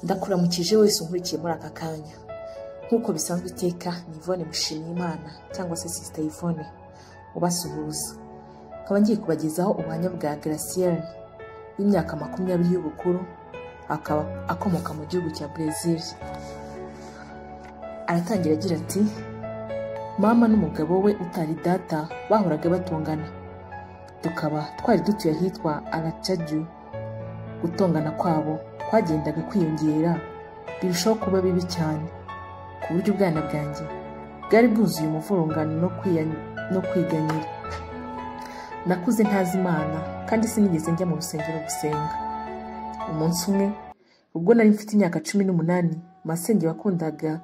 ndakuramukije wese unkurikiye muri aka kanya nk'uko bisanzwe iteka ni Yvonne Mushimiyimana cyangwa se sisita Yvonne ubasuhuza nkaba ngiye kubagezaho ubuhamya bwa Gracienne w'imyaka makumyabiri y'ubukuru akaba akomoka mu gihugu cya Brazil aratangira agira ati mama n'umugabo we utari data bahoraga batongana tukaba twari dutuye ahitwa aracaju gutongana kwabo kwagendaga kwiyongera birushaho kuba bibi cyane ku buryo ubwana bwanjye bwari bwuzuye umuvurungano no kwiya- no kwiganyira nakuze ntazi imana kandi sinigeze njya mu rusengero gusenga umunsi umwe ubwo nari mfite imyaka cumi n'umunani masenge wakundaga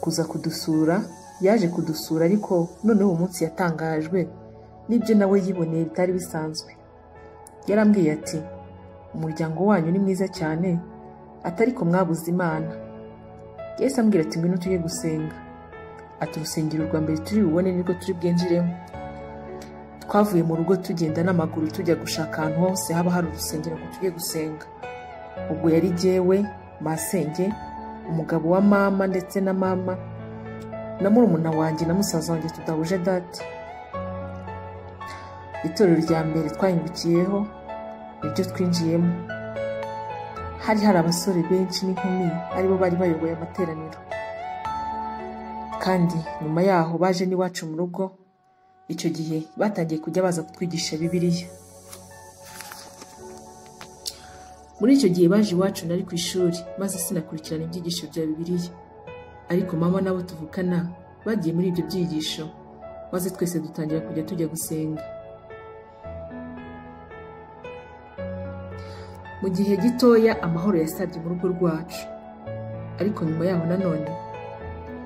kuza kudusura yaje kudusura ariko noneho uwo munsi yatangajwe n'ibyo nawe yiboneye bitari bisanzwe yarambwiye ati umuryango wanyu ni mwiza cyane atari ko mwabuze imana yahise ambwira ati ngwino tujye gusenga ati urusengero rwa mbere turi bubone nirwo turi bwinjiremo twavuye mu rugo tugenda n'amaguru tujya gushaka ahantu hose haba hari urusengero ngo tujye gusenga ubwo yari jyewe masenge umugabo wa mama ndetse na mama na murumuna wanjye na musaza wanjye tudahuje date itorero rya mbere twahindukiyeho niryo twinjiyemo hari hari abasore benshi n'inkumi aribo bari bayoboye amateraniro kandi nyuma yaho baje n'iwacu mu rugo icyo gihe batangiye kujya baza kutwigisha bibiliya muri icyo gihe baje iwacu nari ku ishuri maze sinakurikirana ibyigisho bya bibiliya ariko mama n'abo tuvukana bagiye muri ibyo byigisho maze twese dutangira kujya tujya gusenga mu gihe gitoya amahoro yasabye mu rugo rwacu ariko nyuma yaho nanone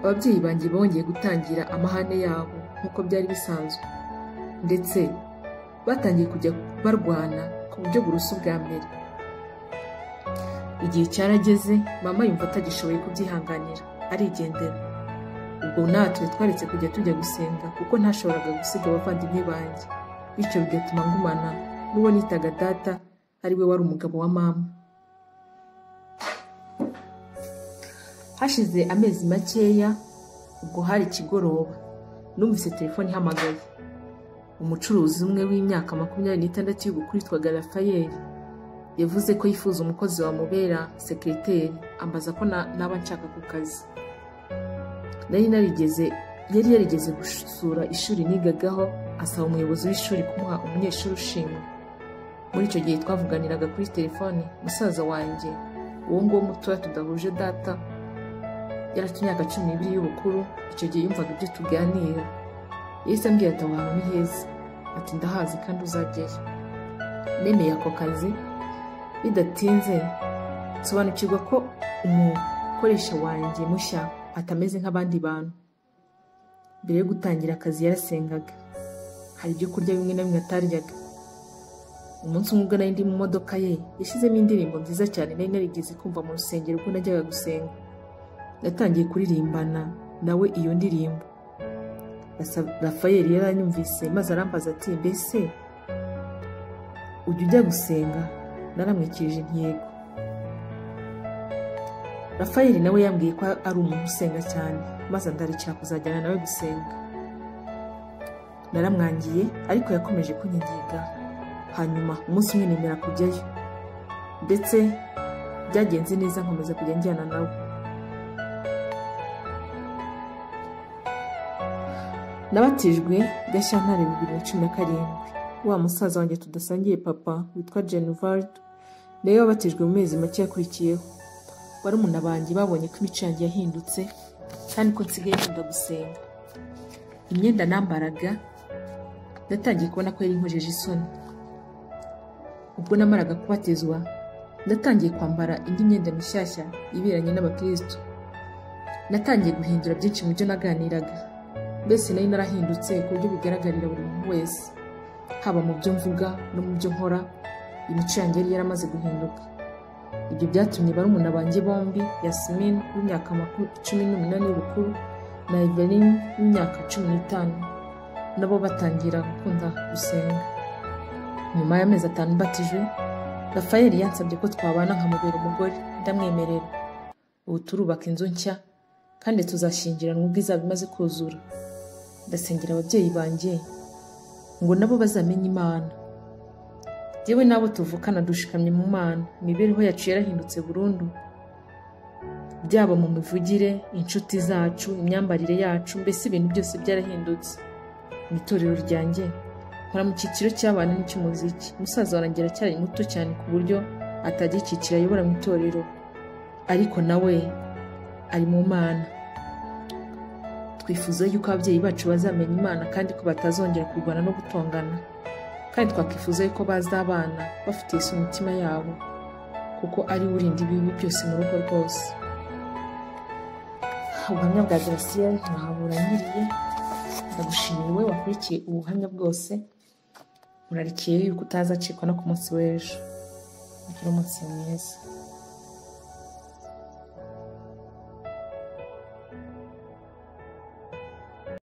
ababyeyi banjye bongeye gutangira amahane yabo nk'uko byari bisanzwe ndetse batangiye kujya barwana ku buryo burusa ubwa mbere igihe cyarageze mama yumva atagishoboye kubyihanganira arigendera ubwo natwe twaretse kujya tujya gusenga kuko ntashoboraga gusiga abavandimwe banjye bityo bigatuma ngumana n'uwo nitaga data ari we wari umugabo wa mama hashize amezi makeya ubwo hari ikigoroba numvise telefone ihamagaye umucuruzi umwe w'imyaka makumyabiri n'itandatu y'ubukuru witwaga rafayeli yavuze ko yifuza umukozi wamubera sekiriteri ambaza ko na- naba nshaka ku kazi nari narigeze yari yarigeze gusura ishuri nigagaho asaba umuyobozi w'ishuri kumuha umunyeshuri ushimwe muri icyo gihe twavuganiraga kuri telefone musaza wanjye uwo nguwo mutoya tudahuje data yari afite imyaka cumi n'ibiri y'ubukuru icyo gihe yumvaga ibyo tuganira yahise ambwira ati aho hantu ni heza ati ndahazi kandi uzajyayo nemeye ako kazi bidatinze nsobanukirwa ko umukoresha wanjye mushya atameze nk'abandi bantu mbere yo gutangira akazi yarasengaga hari ibyo kurya bimwe na bimwe ataryaga umunsi umwe ubwo nari ndi mu modoka ye yashyizemo indirimbo nziza cyane nari narigeze kumva mu rusengero ubwo najyaga gusenga natangiye kuririmbana nawe iyo ndirimbo Rasa- Raphael yaranyumvise maze arambaza ati mbese ujya ujya gusenga naramwikirije intego Raphael nawe yambwiye ko ari umuntu usenga cyane maze ndarikira kuzajyana nawe gusenga naramwangiye ariko yakomeje kunyigiga hanyuma umunsi umwe nemera kujyayo ndetse byagenze neza nkomeza kujya njyana nawe nabatijwe gashyantare bibiri na cumi na karindwi wa musaza wanjye tudasangiye papa witwa genuvard nawe yabatijwe mu mezi make yakurikiyeho barumuna banjye babonye ko imico yanjye yahindutse kandi ko nsigaye nkunda gusenga imyenda nambaraga natangiye kubona ko yari inkojeje isoni ubwo namaraga kubatizwa natangiye kwambara indi myenda mishyashya ibiranye n'abakristo natangiye guhindura byinshi mu byo naganiraga mbese nari narahindutse ku buryo bigaragarira buri muntu wese haba mu byo mvuga no mu byo nkora imico yanjye yari yaramaze guhinduka ibyo byatumye barumuna banjye bombi yasmin w'imyaka maku- cumi n'umunani y'ubukuru na evelyn w'imyaka cumi n'itanu nabo batangira gukunda gusenga nyuma y'amezi atanu mbatijwe rafayeli yansabye ko twabana nkamubera umugore ndamwemerera ubu turubaka inzu nshya kandi tuzashyingiranwa ubwo izaba imaze kuzura ndasengera ababyeyi banjye ngo nabo bazamenye imana yewe n'abo tuvukana dushikamye mu mana imibereho yacu yarahindutse burundu byaba mu mivugire inshuti zacu imyambarire yacu mbese ibintu byose byarahindutse mu itorero ryanjye nkora mu cyiciro cy'abana n'icy'umuziki umusaza warangira aracyari muto cyane ku buryo atajya icyiciro ayobora mu itorero ariko nawe ari mu mana twifuza yuko ababyeyi bacu bazamenya imana kandi ko batazongera kurwana no gutongana kandi twakwifuza yuko baza abana bafite Yesu mu mitima yabo kuko ari we urinda ibibi byose mu rugo rwose ubuhamya bwa garasiyeri ntaburanyiriye ndagushimiye wowe wakurikiye ubuhamya bwose urarikiye yuko utazacikwa no ku munsi w'ejo ugira umunsi mwiza